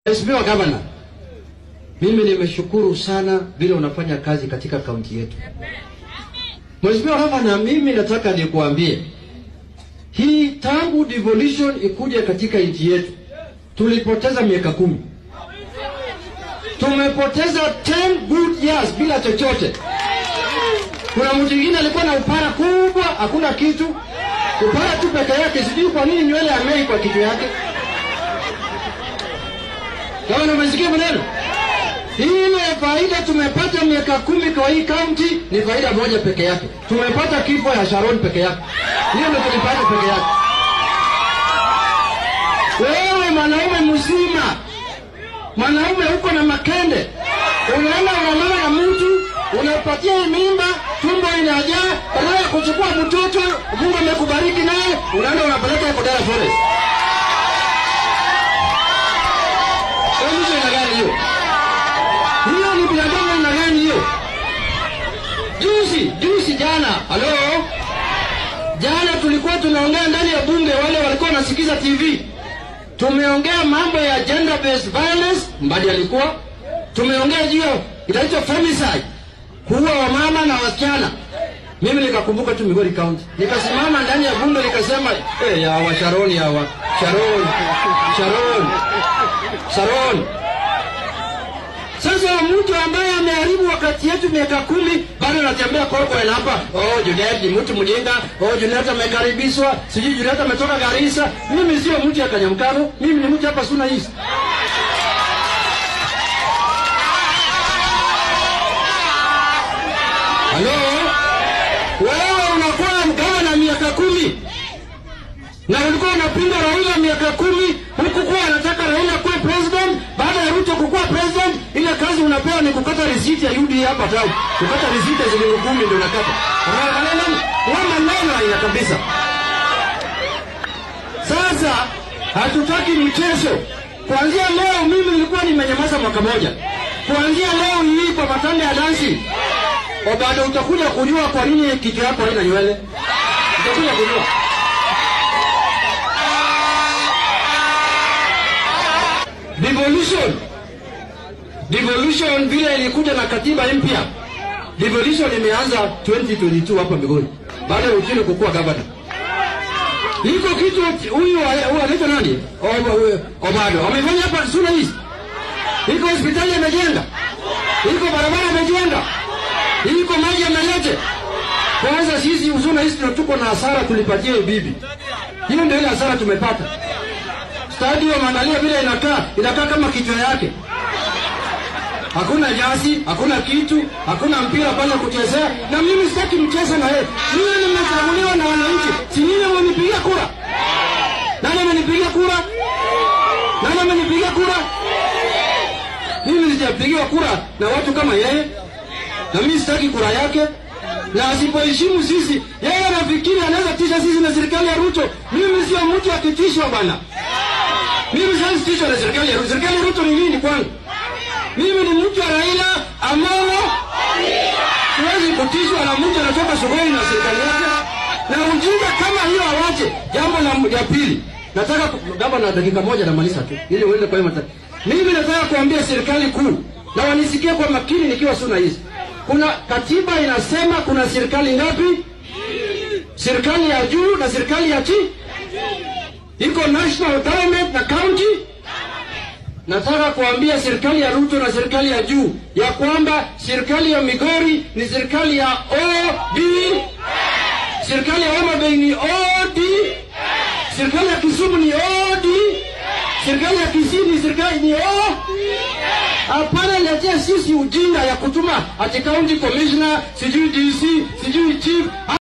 Mheshimiwa Gavana, mimi nimeshukuru sana vile unafanya kazi katika kaunti yetu. Mheshimiwa Gavana, mimi nataka nikuambie hii tangu devolution ikuje katika nchi yetu tulipoteza miaka kumi. Tumepoteza 10 good years bila chochote. Kuna mtu mwingine alikuwa na upara kubwa, hakuna kitu, upara tu peke yake. Sijui kwa nini nywele amei kwa kichwa yake. Kama umesikia maneno ile faida tumepata miaka kumi kwa hii kaunti ni faida moja peke yake. Tumepata kifo ya Sharon peke yake, hiyo ndio tulipata peke yake. Wewe mwanaume mzima, mwanaume uko na makende, unaenda unalala na mtu unapatia hii mimba, tumbo inajaa, badala ya kuchukua mtoto Mungu amekubariki naye, unaenda unapeleka hapo Dar Forest. Wewe mtu ina gani hiyo? Hiyo ni binadamu aina gani hiyo? Juzi juzi jana, halo, jana tulikuwa tunaongea ndani ya bunge, wale walikuwa wanasikiza TV, tumeongea mambo ya gender based violence, Mbadi alikuwa tumeongea juu ya inaitwa femicide, kuua wamama na wasichana. Mimi nikakumbuka tu Migori County, nikasimama ndani ya bunge nikasema, eh, ya wa Sharon, ya wa Sharon, Sharon, Sharon sasa mtu ambaye ameharibu wakati yetu miaka kumi bado anatembea Cornwall hapa. Oh, Juliet ni mtu mjinga. Oh, Juliet amekaribishwa. Sijui Juliet ametoka Garissa. Mimi sio mtu ya Kanyamkaro. Mimi ni mtu hapa Suna East. Halo? Wewe unakuwa mgavana miaka kumi na ulikuwa unapinga Raila miaka kumi, hukukuwa anataka Raila kuwe president. Baada ya Ruto kukuwa president, ile kazi unapewa ni kukata risiti ya UDA hapa town, kukata risiti ya shilingi kumi ndio unakata. Wewe maneno haina kabisa. Sasa hatutaki mchezo. Kuanzia leo mimi nilikuwa nimenyamaza mwaka moja. Kuanzia leo hii kwa matanda ya dansi, o bado utakuja kujua kwa nini kichwa yako haina nywele. Utakuja kujua. Devolution. Devolution vile ilikuja na katiba mpya. Devolution imeanza 2022 hapa Migori. Baada ya Otieno kukuwa governor. Iko kitu huyu huyu anaitwa nani? Obado. Amefanya hapa Suna East. Iko hospitali amejenga. Iko barabara amejenga. Iko maji amelete. Kwanza sisi Suna East tuko na hasara tulipatia bibi. Hiyo ndio ile hasara tumepata. Stadium angalia vile inakaa, inakaa kama kichwa yake. Hakuna nyasi, hakuna kitu, hakuna mpira pale kuchezea, na mimi sitaki mchezo na yeye. Mimi nimechaguliwa na wananchi, si nyinyi mmenipigia kura? Nani amenipigia kura? Nani amenipigia kura? Mimi sijapigiwa kura na watu kama yeye, na mimi sitaki kura yake na asipoheshimu sisi, yeye anafikiri anaweza tisha sisi na serikali ya Ruto. Mimi sio mtu akitishwa bwana. Mimi siwezi tishwa na serikali ya Ruto. Serikali ya Ruto ni nini kwangu? Mimi ni mtu wa Raila Amolo. Siwezi kutishwa na mtu anatoka sokoni na serikali yake. Na ujinga kama hiyo awache. Jambo la ya pili, nataka gaba na dakika moja namaliza tu ili uende kwa hiyo Mimi nataka kuambia serikali kuu na wanisikie kwa makini nikiwa Suna hizi. Kuna katiba inasema kuna serikali ngapi? Serikali ya juu na serikali ya chini iko national government na county. Nataka kuambia serikali ya Ruto na serikali ya juu ya kwamba serikali ya Migori ni serikali ya OD, serikali ya Homa Bay ni OD, serikali ya Kisumu ni OD, serikali ya Kisii ni serikali ni O. Hapana, letea sisi ujinga ya kutuma ati county commissioner, sijui DC, sijui chief